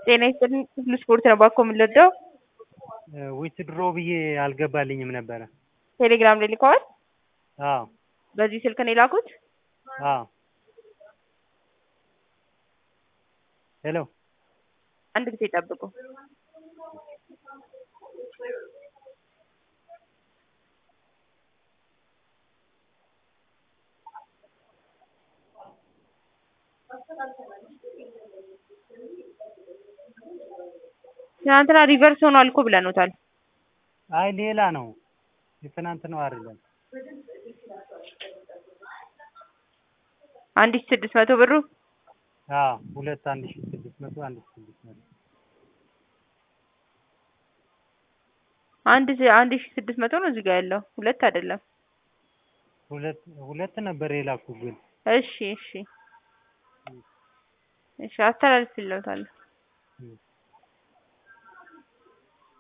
ጤና ይስጥልኝ ሁሉ ስፖርት ነው ባኮ የምንወደው ዊትድሮ ብዬ አልገባልኝም ነበረ። ቴሌግራም ላይ ልከዋል። አዎ በዚህ ስልክ ነው የላኩት። አዎ ሄሎ አንድ ጊዜ ጠብቁ። ትናንትና ሪቨርስ ሆኗል እኮ ብለኑታል። አይ ሌላ ነው የትናንት ነው አይደለም። አንድ ሺህ ስድስት መቶ ብሩ አዎ ሁለት አንድ ሺህ ስድስት መቶ አንድ ሺህ ስድስት መቶ አንድ ሺህ አንድ ሺህ ስድስት መቶ ነው እዚህ ጋር ያለው ሁለት አይደለም። ሁለት ሁለት ነበር የላኩ ግን እሺ እሺ እሺ አስተላልፍልዎታለሁ።